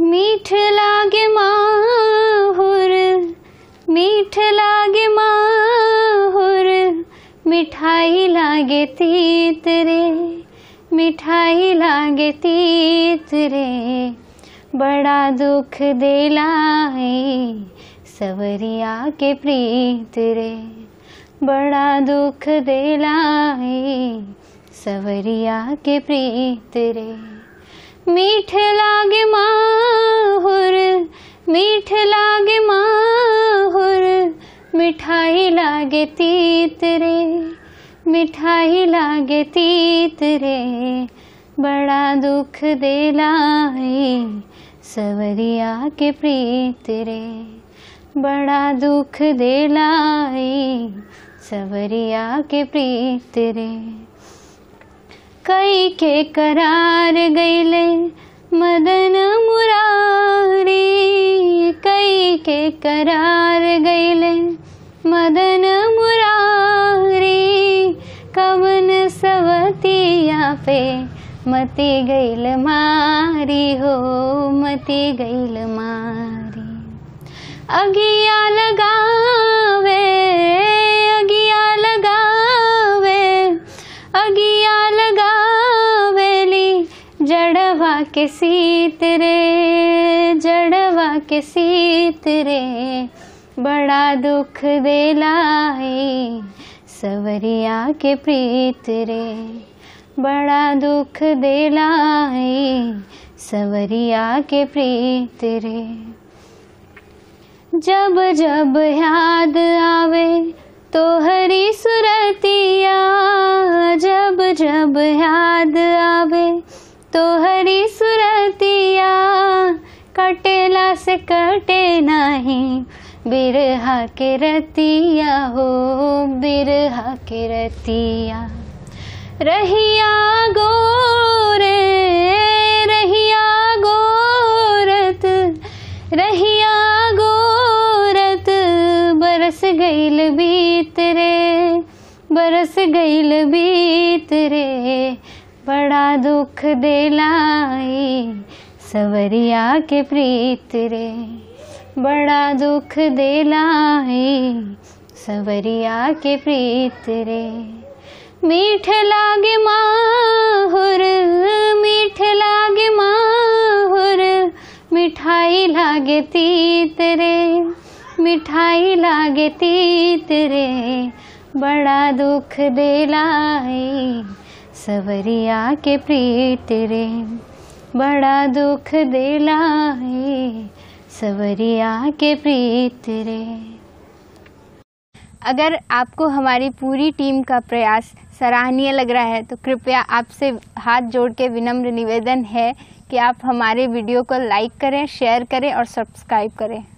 मीठ लागे माहुर मीठ लागे माहुर मिठाई लागे तीत रे मिठाई लागे तीत रे बड़ा दुख देलाई सवरिया के प्रीत रे बड़ा दुख देलाई सवरिया के प्रीत रे मीठ लागे माहुर मीठ लागे माहुर मिठाई लागे तीत रे मिठाई लागे तीत रे बड़ा दुख देलाई सवरिया के प्रीत रे बड़ा दुख देलाई सवरिया के प्रीत रे कई के करार गईले मदन मुरारी कई के करार गईले मदन मुरारी कवन सवतिया पे मती गईल मारी हो मती गईल मारी अगिया लगावे अगिया लगावे अगिया लगावेली जड़वा के सीत रे जड़वा के सीत रे बड़ा दुख देलाई सवरिया के प्रीत रे बड़ा दुख देलाई सवरिया के प्रीत रे जब जब याद आवे तो हरी सुरतिया जब जब याद आवे तो हरी सुरतिया कटेला से कटे नहीं बिरहा के रतिया हो बिरहा के रतिया रहिया गोरे रहिया गोरत रहिया गोरत बरस गईल बीत रे बरस गईल बीत रे बड़ा दुख देलाई सवरिया के प्रीत रे बड़ा दुख देलाई सवरिया के प्रीत रे मीठ लागे माहुर मीठ लागे माहुर मिठाई लागे तीत रे मिठाई लागे तीत रे बड़ा दुख देलाई सवरिया के प्रीत रे बड़ा दुख देलाई सवरिया के प्रीत रे अगर आपको हमारी पूरी टीम का प्रयास सराहनीय लग रहा है तो कृपया आपसे हाथ जोड़ के विनम्र निवेदन है कि आप हमारे वीडियो को लाइक करें शेयर करें और सब्सक्राइब करें